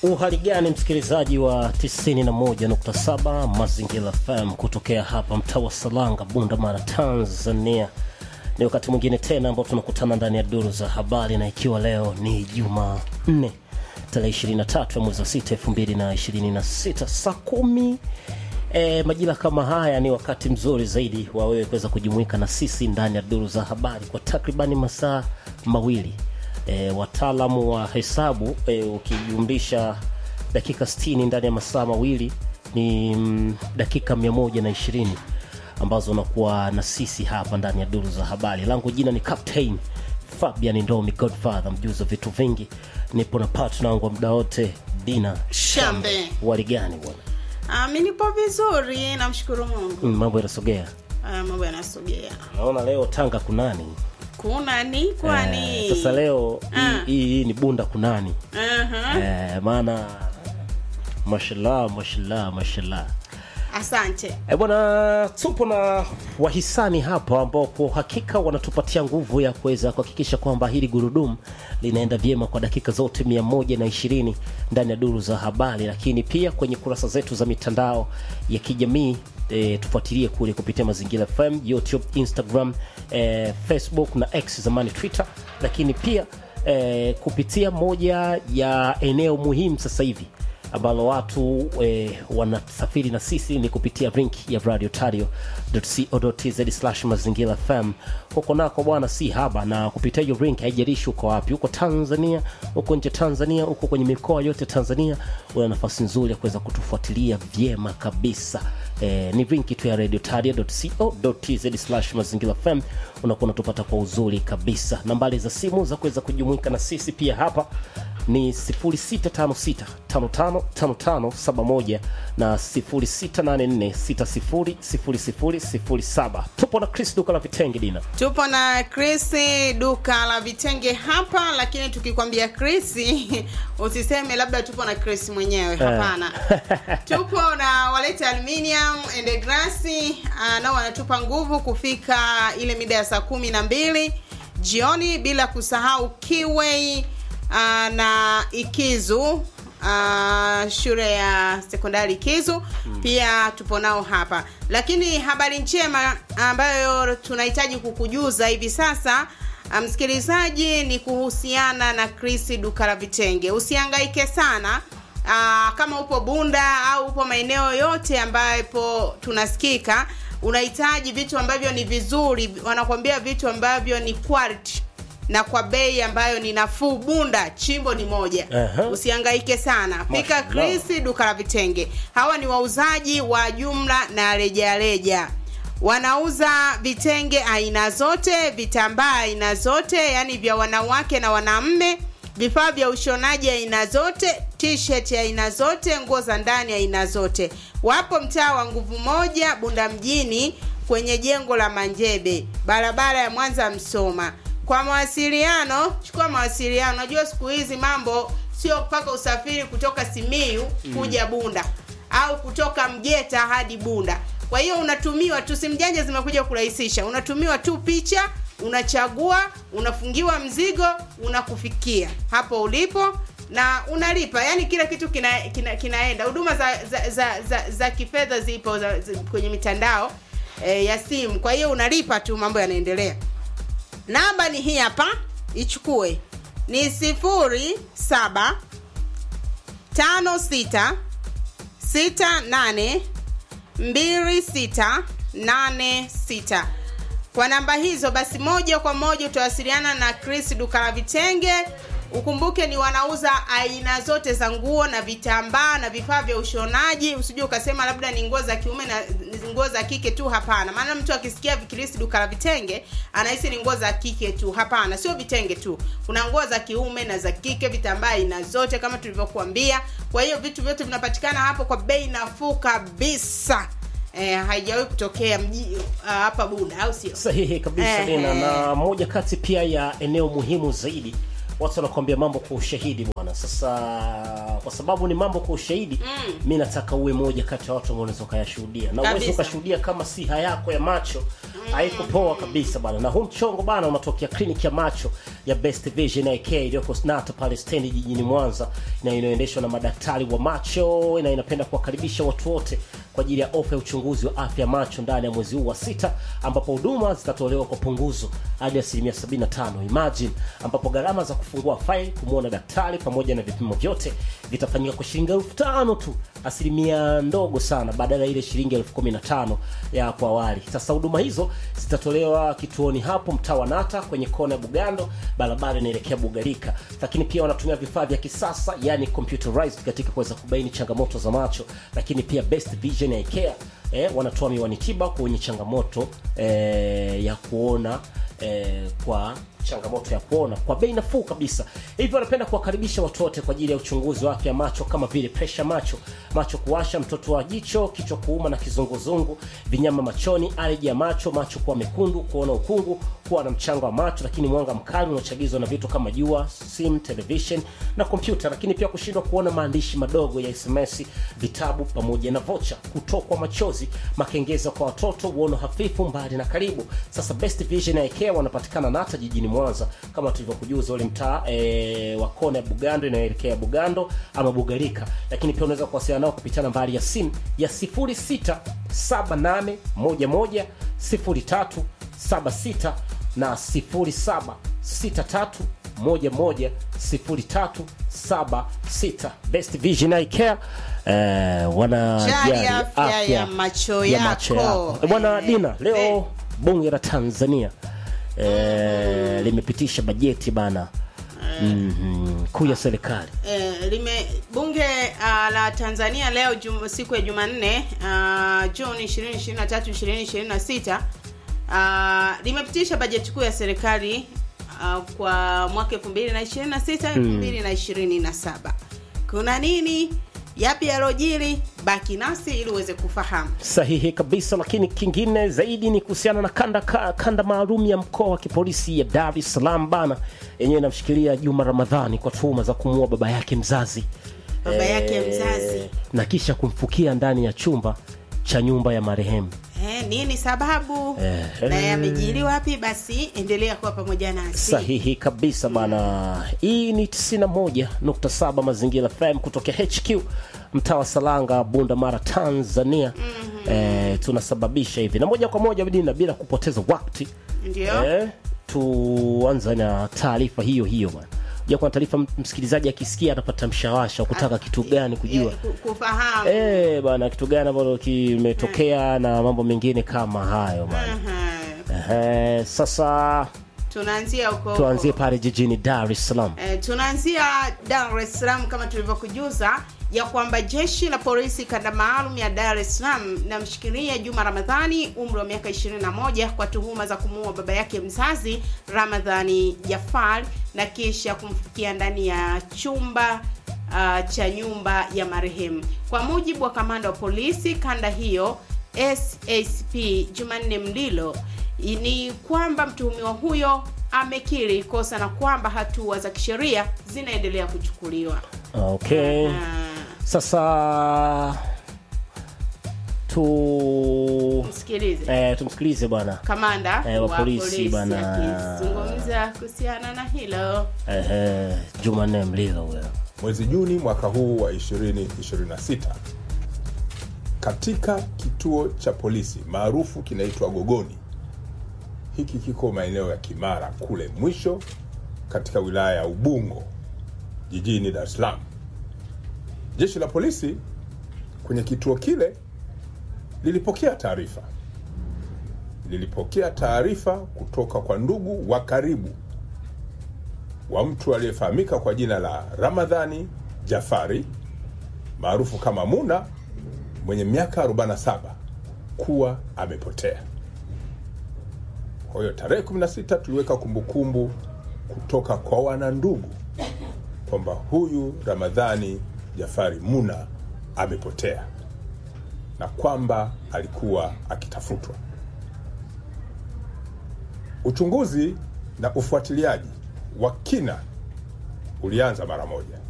Uhali gani msikilizaji wa 91.7 Mazingira FM kutokea hapa mtaa wa Salanga, Bunda Mara, Tanzania. Ni wakati mwingine tena ambao tunakutana ndani ya duru za habari, na ikiwa leo ni Jumanne tarehe 23 ya mwezi wa 6 2026 saa kumi E, majira kama haya ni wakati mzuri zaidi wa wewe kuweza kujumuika na sisi ndani ya duru za habari kwa takribani masaa mawili. E, wataalamu wa hesabu e, ukijumlisha dakika 60 ndani ya masaa mawili ni mm, dakika 120 ambazo unakuwa na sisi hapa ndani ya duru za habari. Langu jina ni Captain Fabian Ndomi Godfather, mjuzi wa vitu vingi. Nipo na partner wangu wa muda wote Dina Shambe. Wali gani bwana? Ah, mi nipo vizuri, namshukuru Mungu. Mm, mambo yanasogea. Ah, mambo yanasogea. Naona leo Tanga kunani? Kuna ni kwani? Eh, sasa leo hii- Ah. hii hii ni bunda kunani? Aha. Eh, maana mashallah mashallah mashallah. Asante. E bwana, tupo na wahisani hapa ambao kwa hakika wanatupatia nguvu ya kuweza kuhakikisha kwamba hili gurudumu linaenda vyema kwa dakika zote mia moja na ishirini ndani ya duru za habari, lakini pia kwenye kurasa zetu za mitandao ya kijamii e, tufuatilie kule kupitia Mazingira FM, YouTube, Instagram, e, Facebook na X zamani Twitter, lakini pia e, kupitia moja ya eneo muhimu sasa hivi ambalo watu eh, wanasafiri na sisi ni kupitia link ya radiotario.co.tz slash mazingira fm huko nako bwana si haba na kupitia hiyo link haijalishi uko wapi huko tanzania huko nje tanzania huko kwenye mikoa yote tanzania una nafasi nzuri ya kuweza kutufuatilia vyema kabisa eh, ni link tu ya radiotario.co.tz slash mazingira fm unakuwa unatupata kwa uzuri kabisa nambari za simu za kuweza kujumuika na sisi pia hapa ni 0656555571 na 0684600007. Tupo na Chris duka la vitenge Dina. Tupo na Chris duka la vitenge hapa, lakini tukikwambia Chris usiseme labda tupo na Chris mwenyewe. Hapana, tupo na Walete Aluminium and Glass, ah, nao wanatupa nguvu kufika ile mida ya saa kumi na mbili jioni, bila kusahau Kiway ah, na Ikizu ah, shule ya sekondari Ikizu pia tupo nao hapa, lakini habari njema ambayo tunahitaji kukujuza hivi sasa ah, msikilizaji, ni kuhusiana na Chris duka la vitenge. Usihangaike sana Aa, kama upo Bunda au upo maeneo yote ambapo tunasikika, unahitaji vitu ambavyo ni vizuri, wanakuambia vitu ambavyo ni quality na kwa bei ambayo ni nafuu. Bunda chimbo ni moja. Aha. Usihangaike sana, fika Mashallah. Chris duka la vitenge. Hawa ni wauzaji wa jumla na rejareja wanauza vitenge aina zote, vitambaa aina zote, yani vya wanawake na wanaume, vifaa vya ushonaji aina zote, t-shirt aina zote, nguo za ndani aina zote. Wapo mtaa wa Nguvu Moja, Bunda mjini, kwenye jengo la Manjebe, barabara ya Mwanza Msoma. Kwa mawasiliano, chukua mawasiliano. Unajua siku hizi mambo sio mpaka usafiri kutoka Simiyu kuja Bunda au kutoka Mgeta hadi Bunda. Kwa hiyo unatumiwa tu, simu janja zimekuja kurahisisha. Unatumiwa tu picha, unachagua, unafungiwa mzigo, unakufikia hapo ulipo na unalipa. Yani kila kitu kina, kina, kinaenda. Huduma za za, za, za, za kifedha zipo za, za, kwenye mitandao e, ya simu. Kwa hiyo unalipa tu, mambo yanaendelea. Namba ni hii hapa, ichukue ni sifuri saba tano sita sita nane mbili sita nane sita. Kwa namba hizo basi, moja kwa moja utawasiliana na Chris duka la vitenge. Ukumbuke ni wanauza aina zote za nguo na vitambaa na vifaa vya ushonaji. Usije ukasema labda ni nguo za kiume na ni nguo za kike tu. Hapana, maana mtu akisikia Chris duka la vitenge anahisi ni nguo za kike tu. Hapana, sio vitenge tu, kuna nguo za kiume na za kike, vitambaa aina zote kama tulivyokuambia. Kwa hiyo vitu vyote vinapatikana hapo kwa bei nafuu kabisa. Eh, haijawahi kutokea mji ah, hapa Bunda, au sio? Sahihi kabisa Ehe. Dina, na moja kati pia ya eneo muhimu zaidi watu wanakuambia mambo kwa ushahidi bwana. Sasa kwa sababu ni mambo kwa ushahidi Mm. mi nataka uwe moja kati ya watu ambao unaweza ukayashuhudia na uweze Kabisa. ukashuhudia kama siha yako ya macho haiko poa kabisa bana. Na huu mchongo bana unatokea kliniki ya macho ya Best Vision AK iliyoko Snata pale stendi jijini Mwanza na inayoendeshwa na madaktari wa macho na inapenda kuwakaribisha watu wote kwa ajili ya ofa ya uchunguzi wa afya macho ndani ya mwezi huu wa sita, ambapo huduma zitatolewa kwa punguzo hadi asilimia 75. Imagine, ambapo gharama za kufungua faili, kumwona daktari pamoja na vipimo vyote vitafanyika kwa shilingi elfu tano tu, asilimia ndogo sana, badala ya ile shilingi elfu kumi na tano ya hapo awali. Sasa huduma hizo zitatolewa kituoni hapo mtaa wa Nata kwenye kona ya Bugando, barabara inaelekea Bugarika, lakini pia wanatumia vifaa vya kisasa, yani computerized katika kuweza kubaini changamoto za macho, lakini pia Best Vision Eye Care eh, wanatoa miwani tiba kwa wenye changamoto eh, ya kuona eh, kwa changamoto ya kuona kwa bei nafuu kabisa. Hivyo wanapenda kuwakaribisha watu wote kwa ajili ya uchunguzi wa afya ya macho kama vile presha macho, macho kuwasha, mtoto wa jicho, kichwa kuuma na kizunguzungu, vinyama machoni, aleji ya macho, macho kuwa mekundu, kuona ukungu, kuwa na mchango wa macho, lakini mwanga mkali unaochagizwa na vitu kama jua, simu, television na kompyuta, lakini pia kushindwa kuona maandishi madogo ya SMS, vitabu pamoja na vocha, kutokwa machozi, makengeza kwa watoto, uono hafifu mbali na karibu. Sasa Best Vision Eye Care wanapatikana Nata jijini Mwanza kama tulivyokujuza ule mtaa e, wa kona ya Bugando inayoelekea Bugando ama Bugarika, lakini pia unaweza kuwasiliana nao kupitia nambari ya simu ya 0678110376 na 0763110376. Best Vision Eye Care eh, wanajali Jali afya ya macho yako. Eh, Bwana Eh, Dina, leo eh. bunge la Tanzania eh, limepitisha bajeti bana Mhm, kuu ya serikali Eh, lime bunge uh, la Tanzania leo jum, siku ya Jumanne uh, Juni 2023 2026 uh, limepitisha bajeti kuu ya serikali uh, kwa mwaka 2026 2027. Kuna nini? Yapi yalojiri? Baki nasi ili uweze kufahamu. sahihi kabisa. Lakini kingine zaidi ni kuhusiana na kanda ka, kanda maalum ya mkoa wa kipolisi ya Dar es Salaam bana, yenyewe inamshikilia Juma Ramadhani kwa tuhuma za kumuua baba yake mzazi Baba yake mzazi. na kisha kumfukia ndani ya chumba cha nyumba ya marehemu. Eh, nini sababu Eh, na eh. yamejiri wapi? Basi endelea kuwa pamoja nasi. Sahihi kabisa bana. Hii ni 91.7 Mazingira FM kutokea HQ mtaa wa Salanga, Bunda Mara, Tanzania. Eh, tunasababisha hivi na moja kwa moja Dina, bila kupoteza wakati Ndio. eh, tuanza na taarifa hiyo hiyo bana. Ja, kuna taarifa m- msikilizaji akisikia anapata mshawasha wa kutaka kitu gani kujua Eh, ku- kufahamu. eh, bana kitu gani ambalo kimetokea na mambo mengine kama hayo bana. Aha. Eh, sasa Tunaanzia huko tuanzie pale jijini Dar es Salaam. Eh, tunaanzia Dar es Salaam kama tulivyokujuza ya kwamba jeshi la polisi kanda maalum ya Dar es Salaam linamshikilia Juma Ramadhani umri wa miaka 21 kwa tuhuma za kumuua baba yake mzazi Ramadhani Jafar na kisha kumfukia ndani ya chumba uh, cha nyumba ya marehemu. Kwa mujibu wa kamanda wa polisi kanda hiyo SACP Jumanne Mlilo ni kwamba mtuhumiwa huyo amekiri kosa na kwamba hatua za kisheria zinaendelea kuchukuliwa. Okay. Ah, Sasa tu Msikilize eh, tumsikilize bwana kamanda Eh, wa wa polisi polisi bana. akizungumza kuhusiana na hilo. eh, eh, Jumanne Mlilo huyo. Mwezi Juni mwaka huu wa 2026 katika kituo cha polisi maarufu kinaitwa Gogoni. Hiki kiko maeneo ya Kimara kule mwisho katika wilaya ya Ubungo jijini Dar es Salaam. Jeshi la polisi kwenye kituo kile lilipokea taarifa, lilipokea taarifa kutoka kwa ndugu wa karibu wa mtu aliyefahamika kwa jina la Ramadhani Jafari maarufu kama Muna mwenye miaka 47 kuwa amepotea. Kwa hiyo tarehe 16 tuliweka kumbukumbu kutoka kwa wanandugu kwamba huyu Ramadhani Jafari Muna amepotea na kwamba alikuwa akitafutwa. Uchunguzi na ufuatiliaji wa kina ulianza mara moja